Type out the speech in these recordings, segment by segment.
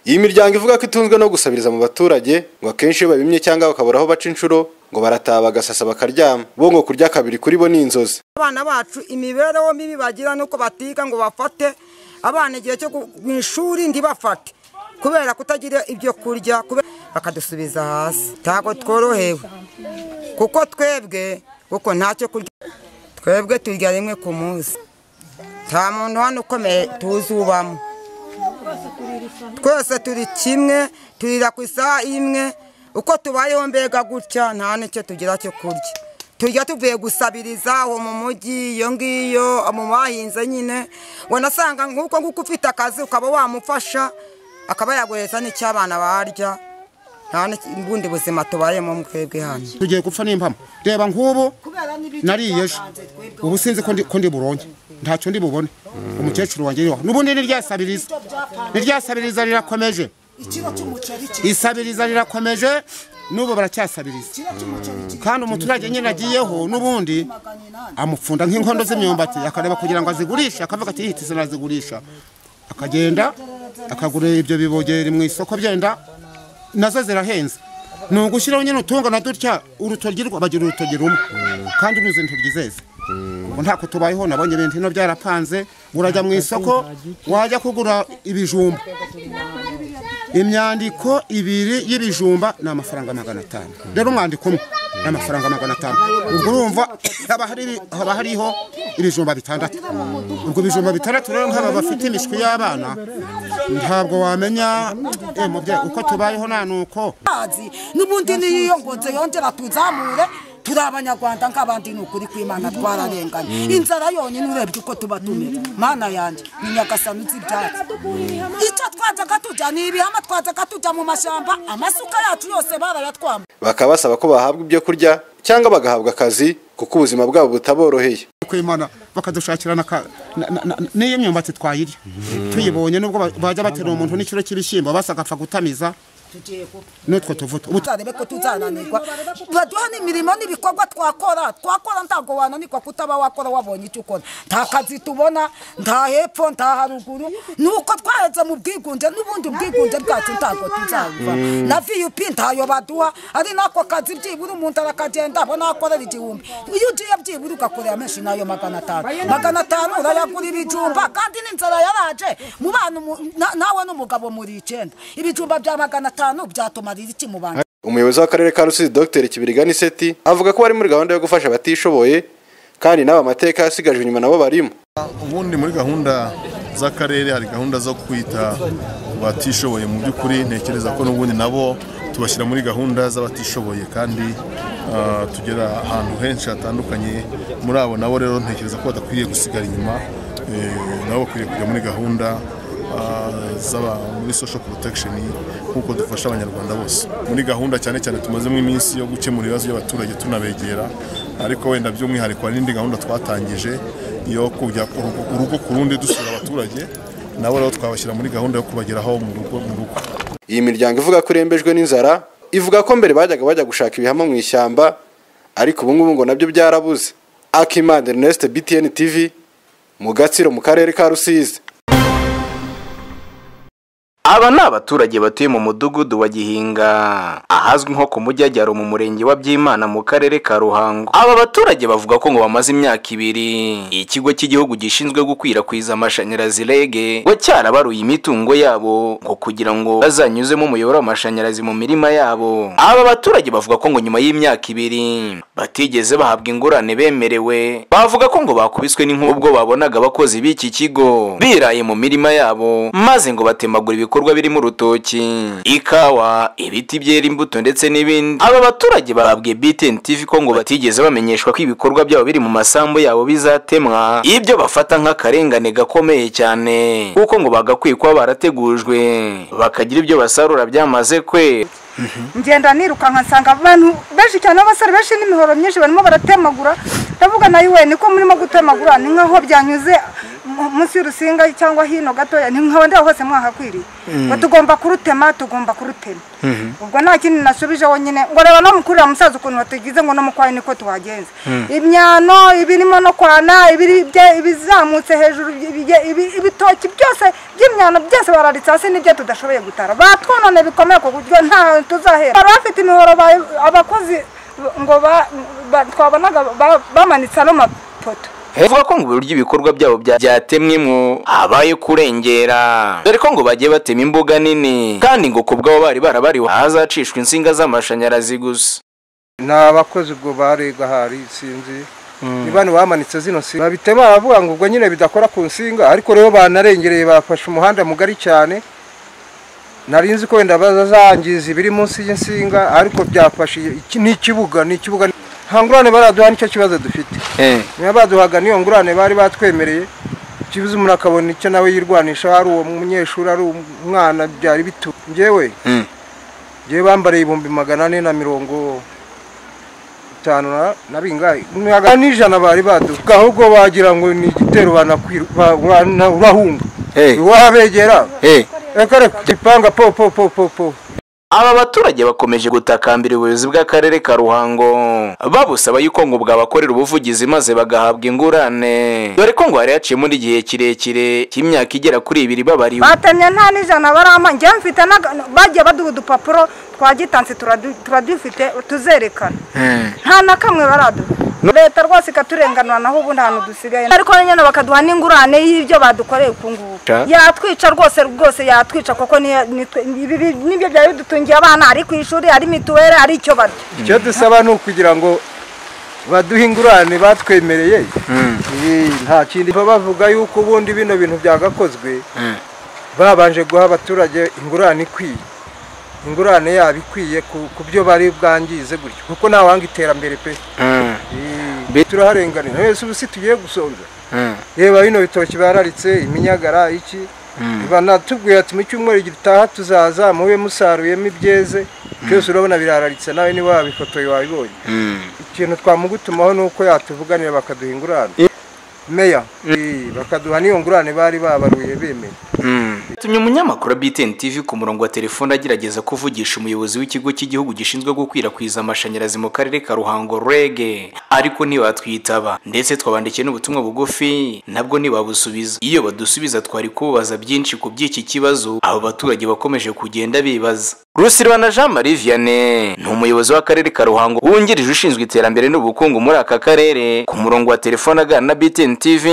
Iyi miryango ivuga ko itunzwe no gusabiriza mu baturage ngo akenshi iyo babimye cyangwa bakabura aho baca inshuro ngo barataha bagasasa bakaryama bo ngo kurya kabiri kuri bo ni inzozi abana bacu imibereho mibi bagira nuko batiga ngo bafate abana igihe cyo gu- mu ishuri ntibafate kubera kutagira ibyo kurya kubera- bakadusubiza hasi ntabwo tworohewe kuko twebwe kuko ntacyo kurya twebwe turya rimwe ku munsi nta muntu hano ukomeye tuzubamo twese turi kimwe turira ku isaha imwe uko tubayeho mbega gutya nta n'icyo tugira cyo kurya tujya tuvuye gusabiriza aho mu mujyi iyo ngiyo mu bahinze nyine ngo nasanga nk'uko nguko ufite akazi ukaba wamufasha akaba yaguhereza n'icyo abana barya nta n'ubundi buzima tubayemo mwebwe hano tugiye gupfa n'impamo reba nk'ubu nariye ejo ubu sinzi ko ndi- ko ndi buronke ntacyo ndi bubone umukecuru wanjye iriho n'ubundi ni ryasabiriza ni ryasabiriza rirakomeje isabiriza rirakomeje n'ubu baracyasabiriza kandi umuturage nyine agiyeho n'ubundi amupfunda nk'inkondo z'imyumbati akareba kugira ngo azigurishe akavuga ati yihitise nazigurisha akagenda akagura ibyo bibogeri mu isoko byenda nazo zirahenze ni ugushyiraho nyine utungana dutya urutoryi rwa- bagira urutoryi rumwe kandi uruzi intoryi zeze ubwo ntako tubayeho nabonye ibintu bino byarapanze urajya mu isoko wajya kugura ibijumba imyandiko ibiri y'ibijumba ni amafaranga magana atanu rero umwandiko umwe ni amafaranga magana atanu ubwo urumva haba hari- haba hariho ibijumba bitandatu ubwo ibijumba bitandatu rero nk'aba bafite imishwi y'abana ntabwo wamenya eh, mubyeyi uko tubayeho nta nuko amazi n'ubundi niyiyongonze yongera tuzamure turi abanyarwanda nk'abandi ni ukuri kw'imana twararenganye inzara yonyine urebye uko tuba tumeze mana yanjye ni nyagasani uzi ibyatsi icyo twajyaga tujya ni ibihama twajyaga tujya mu mashyamba amasuka yacu yose barayatwamba bakaba basaba ko bahabwa ibyo kurya cyangwa bagahabwa akazi kuko ubuzima bwabo butaboroheye kwimana bakadushakira n'aka- na- na- na- n'iyo myumbati twayirya tuyibonye nubwo ba- bajya batera umuntu n'ikiro cy'ibishyimbo basa agapfa gutamiza n'utwo tuvuta ubu tuzarebe ko tuzananirwa baduha n'imirimo n'ibikorwa twakora twakora ntabwo wananirwa kutaba wakora wabonye icyo ukora nta kazi tubona nta hepfo nta haruguru ni uko twaheze mu bwigunge n'ubundi ubwigunge bwacu ntabwo tuzabuva na vup ntayo baduha ari n'ako kazi byibura umuntu arakagenda abona akorera igihumbi iyo ugiye byibura ugakorera menshi nayo magana atanu magana atanu urayagura ibijumba kandi n'inzara yaraje mu bana umu- na- nawe n'umugabo muri icyenda ibijumba bya magana atanu byatumarira iki mu bantu umuyobozi w'akarere ka rusizi dr kibiriga niseti avuga ko bari muri gahunda yo gufasha abatishoboye kandi n'aba mateka yasigajwe inyuma nabo barimo ubundi muri gahunda z'akarere hari gahunda zo kwita ku batishoboye mu by'ukuri ntekereza ko n'ubundi nabo tubashyira muri gahunda z'abatishoboye kandi ah, tugera ahantu henshi hatandukanye muri abo nabo rero ntekereza ko badakwiriye gusigara inyuma eh, nabo bakwiriye kujya muri gahunda ah, z'aba muri social protection nk'uko dufasha abanyarwanda bose muri gahunda cyane cyane tumazemo iminsi yo gukemura ibibazo by'abaturage tunabegera ariko wenda by'umwihariko hari n'indi gahunda twatangije yo kujya ku rugo- urugo ku rundi dusura abaturage nabo rero twabashyira muri gahunda yo kubageraho mu rugo mu rugo iyi miryango ivuga ko irembejwe n'inzara ivuga ko mbere bajyaga bajya gushaka ibihamo mu ishyamba ariko ubu ngubu ngo nabyo byarabuze akimanda ernest btn tv mu gatsiro mu karere ka rusizi Aba ni abaturage batuye mu mudugudu wa Gihinga ahazwi nko ku Mujyajyaro mu murenge wa Byimana mu karere ka Ruhango. Aba baturage bavuga ko ngo bamaze imyaka ibiri ikigo cy'igihugu gishinzwe gukwirakwiza amashanyarazi REG ngo cyarabaruye imitungo yabo ngo kugira ngo bazanyuzemo umuyoboro w'amashanyarazi mu mirima yabo. Aba baturage bavuga ko ngo nyuma y'imyaka ibiri batigeze bahabwa ingurane bemerewe bavuga ko ngo bakubiswe n'inkuba ubwo babonaga abakozi b'iki kigo biraye mu mirima yabo maze ngo batemagura ibikorwa birimo urutoki ikawa ibiti byera imbuto ndetse n'ibindi aba baturage bababwiye BTN TV ko ngo batigeze bamenyeshwa ko ibikorwa byabo biri mu masambu yabo bizatemwa ibyo bafata nk'akarengane gakomeye cyane kuko ngo bagakwiye kuba barategujwe bakagira ibyo basarura byamaze kwe ngenda nirukanka nsanga abantu benshi cyane b'abasore benshi n'imihoro myinshi barimo baratemagura ndavuga nayo we niko murimo gutemagura ni nkaho byanyuze mu- munsi y'urusinga cyangwa hino gatoya ni nkaba ndaho hose mwahakwiriye ngo tugomba kurutema tugomba kurutema ubwo nta kindi nasubije wonyine ngo reba no mukurira musaza ukuntu batugize ngo no mu kwayi niko tuhagenza imyano ibirimo no kwana ibiri bye- ibizamutse hejuru ibige- ibi- ibitoki byose by'imyano byose bararitse hasi nibyo tudashoboye gutara batwonone bikomeye ku buryo nta tuzahera bari bafite imihoro ba- abakozi ngo ba- ba- twabonaga ba- bamanitse ano mapoto bavuga ko ngo uburyo ibikorwa byabo bya- byatemwemo habaye kurengera dore ko ngo bagiye batema imbuga nini kandi ngo ku bwabo bari barabariwe ahazacishwa insinga z'amashanyarazi gusa nta bakozi ubwo barega hari sinzi ni bano bamanitse zino nsinga babitema baravuga ngo ubwo nyine bidakora ku nsinga ariko rero banarengereye bafashe umuhanda mugari cyane nari nzi ko wenda bazangiza ibiri munsi y'insinga ariko byafashe iki- n'ikibuga n'ikibuga nta ngurane baraduha nicyo kibazo dufite Eh. niba baduhaga n'iyo ngurane bari batwemereye kibuze umuntu akabona icyo nawe yirwanisha ari uwo munyeshuri ari umwana byari bitu njyewe Mm. njyewe bambariye ibihumbi magana ane na mirongo itanu na- na bingahe Magana n'ijana bari baduha ahubwo bagira ngo ni igitero banakwiru- ba- bana- urahunga Eh. wabegera Eh. reka reka gipanga po po po po po aba baturage bakomeje gutakambira ubuyobozi bw'akarere ka ruhango babusaba yuko ngo bwabakorera ubuvugizi maze bagahabwa ingurane dore ko ngo hari haciyemo n'igihe kirekire cy'imyaka igera kuri ibiri babariwe batemye nta n'ijana barampa njye mfite n'aga- bagiye baduha udupapuro twagitanse turadu- turadufite tuzerekana nta na kamwe baraduha leta rwose ikaturenganura naho ubundi ahantu dusigaye ariko nyine bakaduha n'ingurane y'ibyo badukoreye uku nguku Ca. yatwica rwose rwose yatwica kuko niyo- nitwe- ibi- ibi- nibyo byari bidutungiye abana ari ku ishuri ari mituweli ari icyo barya icyo dusaba ni ukugira ngo baduhe ingurane batwemereye Eh, nta kindi baba bavuga yuko ubundi bino bintu byagakozwe babanje guha abaturage ingurane ikwiye ingurane yabo ikwiye ku ku byo bari bwangize gutyo kuko ntawanga iterambere pe Eh, turaharenganira wese ubu si tugiye gusonza reba bino bitoki bararitse iminyagara iki banatubwira ati mu cyumweru gitaha tuzaza mube musaruyemo ibyeze byose urabona birararitse nawe niba wabifotoye wabibonye ikintu twamugutumaho ni uko yatuvuganira bakaduha ingurane meya eh, bakaduha n'iyo ngurane bari babaruye bemeye tumye umunyamakuru wa BTN TV ku murongo wa telefone agerageza kuvugisha umuyobozi w'ikigo cy'igihugu gishinzwe gukwirakwiza amashanyarazi mu karere ka Ruhango REG ariko ntibatwitaba ndetse twabandikiye n'ubutumwa bugufi nabwo ntibabusubiza iyo badusubiza twari kubabaza byinshi ku by'iki kibazo abo baturage bakomeje kugenda bibaza Rusirwana Jean Marie Vianney ni umuyobozi w'akarere ka Ruhango wungirije ushinzwe iterambere n'ubukungu muri aka karere ku murongo wa telefone aganira na BTN TV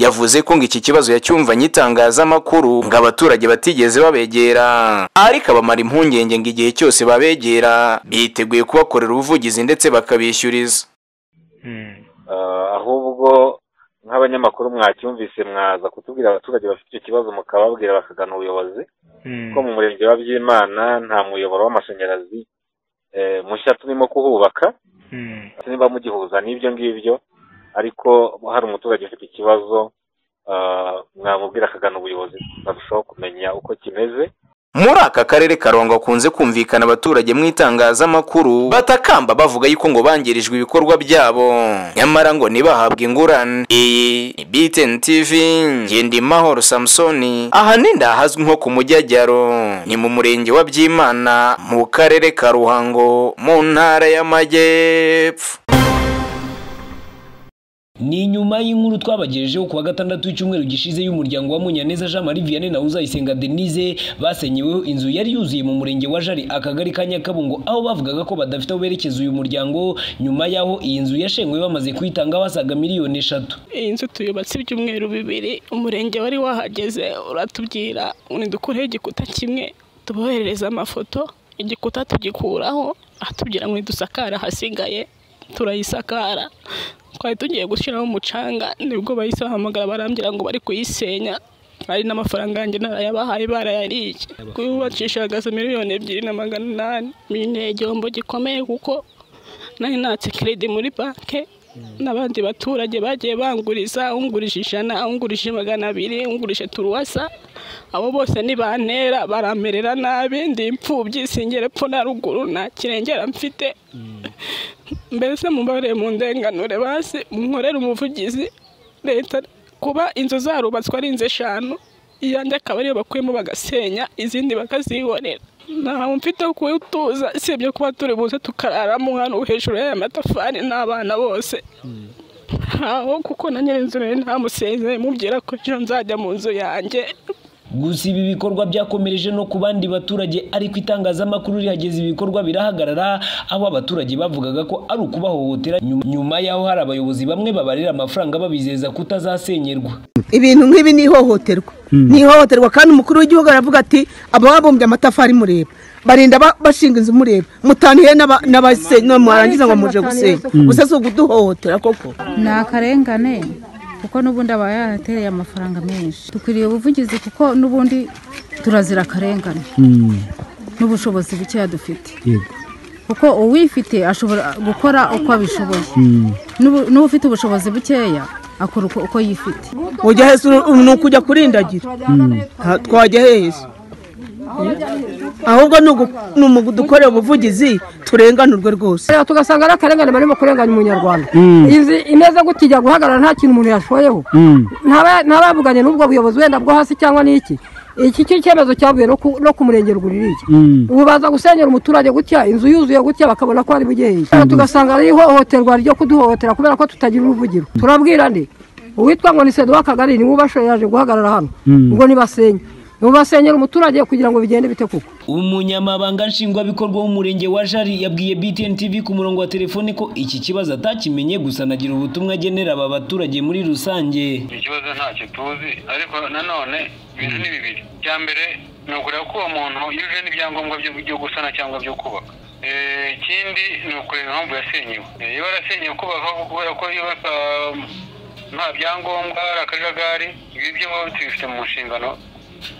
yavuze ko ngo iki kibazo yacyumvanye itangazamakuru ngo abaturage batigeze babegera ariko abamara impungenge ngo igihe cyose babegera biteguye kubakorera ubuvugizi ndetse bakabishyuriza ahubwo nk'abanyamakuru mwacyumvise mwaza kutubwira abaturage bafite icyo kibazo mukababwira bakagana ubuyobozi ko mu murenge wa byimana nta muyoboro w'amashanyarazi eh, mushya turimo kuhubaka Ati niba mugihuza n'ibyo ngibyo ariko hari umuturage ufite ikibazo ah, mwamubwira akagana ubuyobozi bakarushaho kumenya uko kimeze muri aka karere karongo hakunze kumvikana abaturage mu itangazamakuru batakamba bavuga yuko ngo bangirijwe ibikorwa byabo nyamara ngo ntibahabwe ingurane iyi ni BTN TV Ngendimahoro Samsoni aha ni ndahazwi nko ku Mujyajyaro ni mu murenge wa Byimana mu karere ka Ruhango mu ntara y'Amajyepfo ni nyuma y'inkuru twabagejejeho ku wa gatandatu w'icyumweru gishize y'umuryango wa munyaneza jean marie vianney na uzayisenga denise basenyeweho inzu yari yuzuye mu murenge wa jari akagari ka nyakabungo aho bavugaga ko badafite aho berekeza uyu muryango nyuma y'aho iyi nzu yashengwe bamaze kuyitanga basaga miliyoni eshatu iyi nzu tuyubatse ibyumweru bibiri umurenge wari wahageze uratubwira ngo nidukureho igikuta kimwe tuboherereze amafoto igikuta tugikuraho atubwira ngo nidusakare ahasigaye turayisakara twari tugiye gushyiraho umucanga nibwo bahise bahamagara barambwira ngo bari kuyisenya hari n'amafaranga yanjye narayabahaye barayariye kubakishagaze miliyoni ebyiri na magana inani ni igihombo gikomeye kuko nari natse keredi muri banki n'abandi baturage bagiye banguriza ungurije ijana ungurije magana abiri ungurije turuwasa abo bose nibantera baramerera nabi ndi imfubyi singere epfo na ruguru nta kirengera mfite mbese mubareye mu ndenganure basi munkorere umuvugizi leta kuba inzu zarubatswe ari inzu eshanu iyanjye akaba ariyo bakuyemo bagasenya izindi bakazihorera ntawe mfite wo kuwutuza usibye kuba turi buze tukararamo hano hejuru y'aya matafari n'abana bose ntaho kuko na nyirinzu rero ntamusezeye mubwira ko ejo nzajya mu nzu yanjye gusa ibi bikorwa byakomereje no ku bandi baturage ariko itangazamakuru rihageze ibikorwa birahagarara aho abaturage bavugaga ko ari ukubahohotera nyuma- nyuma y'aho hari abayobozi bamwe babarira amafaranga babizeza kutazasenyerwa ibintu nk'ibi ni ihohoterwa ni ihohoterwa kandi umukuru w'igihugu aravuga ati ababumbye amatafari mureba barinda ba- bashinga inzu mureba mutanire n'aba- n'abase- no mwarangiza ngo muje gusenya Mm. gusa si ukuduhohotera koko ni akarengane kuko n'ubundi aba yaratereye amafaranga menshi dukwiriye ubuvugizi kuko n'ubundi turazira akarengane n'ubushobozi bukeya dufite yego kuko uwifite ashobora gukora uko abishoboye N'ubu- n'ufite ubushobozi bukeya akora uko uko yifite ujya hese uru- ni ukujya kurindagira Nta- twajya hese ahubwo ni ugu- ni umu- dukorera ubuvugizi turenganurwe rwose Rero tugasanga ari akarengane barimo kurenganya umunyarwanda Izi imeze gutya ijya guhagarara nta kintu umuntu yashoyeho Ntaba- ntabavuganye n'ubwo buyobozi wenda bwo hasi cyangwa n'iki iki cyo cyemezo cyavuye no ku- no ku murenge rwuririye ubu baza gusenyera umuturage gutya inzu yuzuye gutya bakabona ko ari bugeye Rero tugasanga ari ihohoterwa ryo kuduhohotera kubera ko tutagira uruvugiro turabwira nde uwitwa ngo ni sedo w'akagari ni mubashoye yaje guhagarara hano Mm. ubwo nibasenye mubasenyera umuturage kugira ngo bigende bite kuko umunyamabanga nshingwabikorwa w'umurenge wa jari yabwiye btn tv ku murongo wa telefoni ko iki kibazo atakimenye gusa anagira ubutumwa agenera aba baturage muri rusange ikibazo ntacyo tuzi ariko nanone ibintu ni bibiri icya mbere ni ukureba ko uwo muntu yujuje n'ibyangombwa byo byo gusana cyangwa byo kubaka Eh, ikindi ni ukureba impamvu yasenyewe Eh, iyo yarasenyewe kubaka kubera ko yubaka mm, nta byangombwa hari akajagari ibi byo tubifite mu nshingano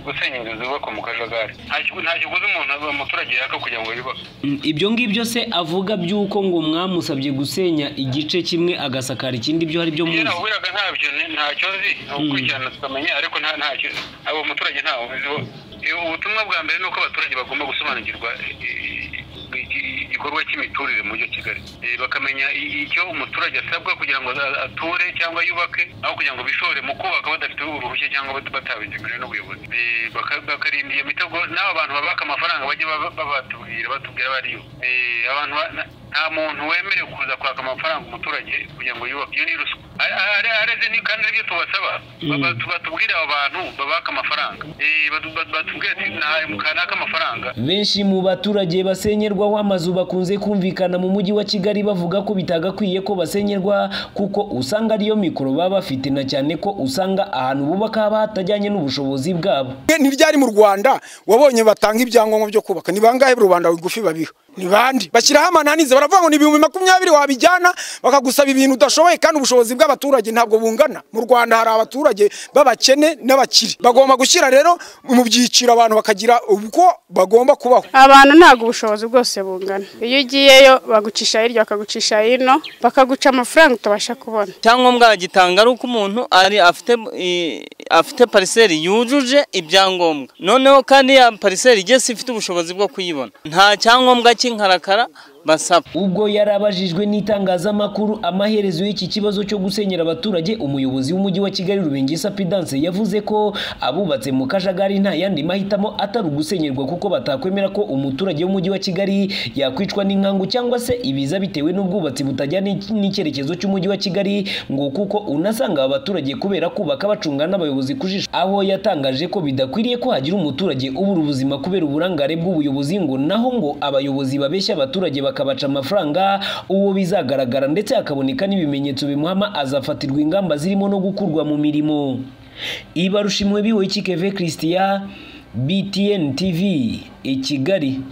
gusenya inzu zubakwa mu kajagari Nta- nta kiguzi umuntu umuturage yaka kugira ngo yubake Mm, ibyo ngibyo se avuga by'uko ngo mwamusabye gusenya igice kimwe agasakara ikindi byo hari byo muzi wiraga ntabyo ni- ntacyo nzi ni ugukurikirana tukamenya ariko nta ntacyo abo umuturage ntawe uziho Eh, ubutumwa bwa mbere ni uko abaturage bagomba gusobanukirwa eh, iki- igikorwa cy'imiturire mu mujyi wa kigali Eh, bakamenya i- icyo umuturage asabwa kugira ngo aza- ature cyangwa yubake aho kugira ngo bishore mu kubaka badafite uruhushya cyangwa bat- batabigemerewe n'ubuyobozi Eh, baka- bakarinda iyo mitego n'abo bantu babaka amafaranga bajye baba- babatubwira batubwira bariyo Eh, abantu ba- na- nta muntu wemerewe kuza kwaka amafaranga umuturage kugira ngo yubake iyo ni ruswa Ari- ari- areze ni kandi aribyo tubasaba Baba- tu- batubwire abo bantu babaka amafaranga Eh, batu- batu- batubwire ati nahaye mu kanaka amafaranga benshi mu baturage basenyerwaho amazu bakunze kumvikana mu mujyi wa kigali bavuga ko bitagakwiye ko basenyerwa kuko usanga ariyo mikoro baba bafite na cyane ko usanga ahantu bubaka haba hatajyanye n'ubushobozi bwabo ntiryari mu rwanda wabonye batanga ibyangombwa byo kubaka ni bangahe rubanda rugufi babiha ni bandi bashyiraho amananiza baravuga ngo ni ibihumbi makumyabiri wabijyana bakagusaba ibintu udashoboye kandi ubushobozi bw'abaturage ntabwo bungana mu rwanda hari abaturage b'abakene n'abakire bagomba gushyira rero mu byiciro abantu bakagira uko bagomba kubaho abantu ntabwo ubushobozi bwose bungana iyo ugiyeyo bagucisha hirya bakagucisha hino bakaguca amafaranga utabasha kubona icyangombwa bagitanga ari uko umuntu ari afite i- afite pariseri yujuje ibyangombwa noneho kandi ya pariseri igeze ifite ubushobozi bwo kuyibona nta cyangombwa cy'inkarakara basaba ubwo yarabajijwe n'itangazamakuru amaherezo y'iki kibazo cyo gusenyera abaturage umuyobozi w'umujyi wa kigali rubengisa pidanse yavuze ko abubatse mu kajagari nta yandi mahitamo atari ugusenyerwa kuko batakwemera ko umuturage w'umujyi wa kigali yakwicwa n'inkangu cyangwa se ibiza bitewe n'ubwubatsi butajyana n'iki- n'icyerekezo cy'umujyi wa kigali ngo kuko unasanga aba baturage kubera kubaka bacunga n'abayobozi ku jisho aho yatangaje ko bidakwiriye ko hagira umuturage ubura ubuzima kubera uburangare bw'ubuyobozi ngo naho ngo abayobozi babeshya abaturage bakabaca amafaranga uwo bizagaragara ndetse hakaboneka n'ibimenyetso bimuhama azafatirwa ingamba zirimo no gukurwa mu mirimo ibarushimwe biwe kikeve christian btn tv i kigali